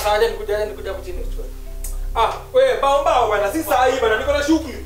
sawa, acha nikuja, acha nikuja hapo chini kichwa. Ah, wewe bao bao bwana, si saa hii bwana, niko na shughuli.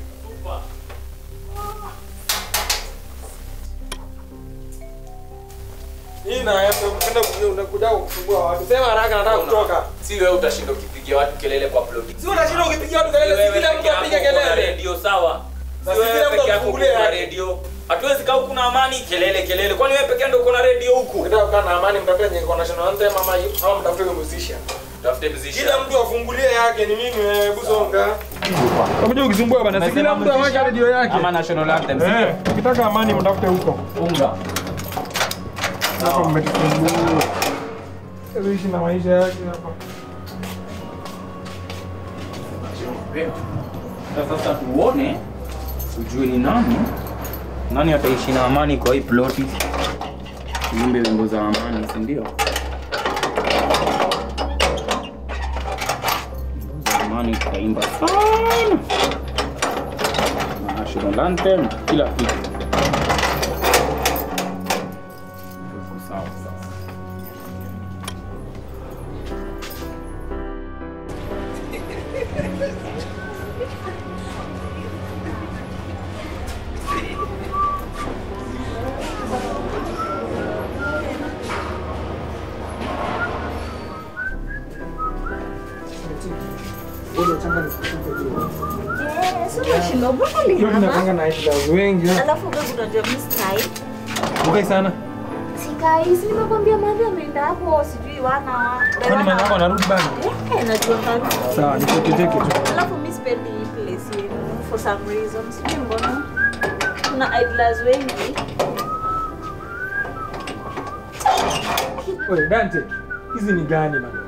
Hii na kwenda unakuja kusumbua watu. Sema haraka nataka kutoka. Si wewe utashinda ukipigia watu kelele kwa ploti. Si unashinda ukipigia watu kelele, si Wewe kila peke mtu yako apige uko na kelele. redio sawa. Na Si si kila wewe mtu peke yako uko afungulie na yake. redio. Hatuwezi kaa huku na amani kelele kelele. Kwani wewe peke yako ndio uko na redio huku? Ukitaka kukaa na amani mtafute nyingi kwa national anthem ama ama mtafute musician. Tafute mzisha. Kila mtu afungulie yake ni mimi wewe Busonga. Unakuja ukisumbua bana, si kila mtu aweke redio yake. Ama national anthem. Eh, ukitaka amani mtafute huko. Funga. Hapa mmetusumbua. Sasa ishi na maisha yake hapa. Na Sasa tuone tujue ni nani nani ataishi na amani kwa hii ploti. Tuimbe wimbo za amani, si ndio? Wimbo za amani tutaimba sana. National anthem, kila kitu. Tuko sawa sasa. Unashinda broccoli Leo hapa. tunapanga na items wengi. Alafu wewe unajua mimi sikai. Ukai sana. Sikai, si nimekwambia madhi ameenda hapo sijui wana wa. Kwani maana yako anarudi bana? Eh, najua karibu. Sawa, nikuteteke tu. Alafu mimi sipendi hii place yenu for some reason. Sijui mbona. Kuna idlers wengi. Wewe Dante, hizi ni gani bana?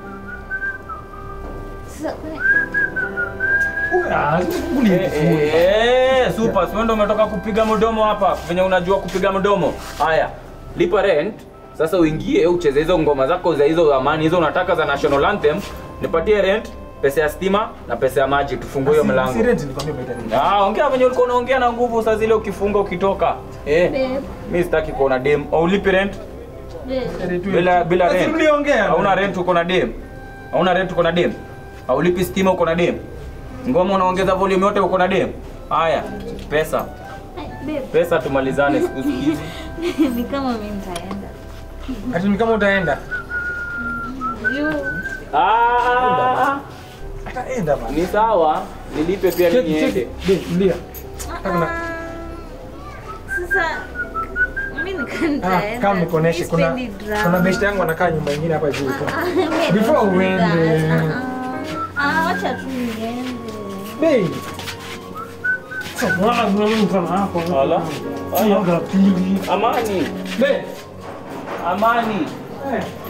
Sasa kwani- Ah, fungulie Eh, eh, eh, super, si wewe ndio umetoka kupiga mdomo hapa venye unajua kupiga mdomo. Haya, lipa rent. Sasa uingie ucheze hizo ngoma zako za hizo amani hizo unataka za national anthem, nipatie rent, pesa ya stima na pesa ya maji, tufungue hiyo Si mlango. rent nilikwambia umeita nini? Ah, ongea venye ulikuwa unaongea na nguvu saa zile ukifunga ukitoka. Eh, Babe, mimi sitaki kuona dem. Au lipi rent? babe. Bila bila Basi rent. mliongea. Hauna rent uko na dem. Hauna rent uko na dem. Haulipi stima uko na dem. Ngoma unaongeza volume yote uko na dem. Haya, pesa. Babe, Pesa tumalizane siku hizi. ni kama mimi nitaenda. Ati ni kama utaenda. You. Ah, Ataenda bana. ni sawa. Nilipe pia Cheki, niende. cheki. Be, mlia. Hakuna. Ah, Sasa mimi nika Ah, nitaenda. kama nikuoneshe Mimi kuna sipendi drama. kuna best yangu anakaa nyumba nyingine hapa juu. Ah, babe, Before don't do uende. that. Ah, ah, wacha tu niende. Be. Sasa wala kuna mtu kama hapo. Ala. Aya, pili. Amani. Be. Amani. Eh.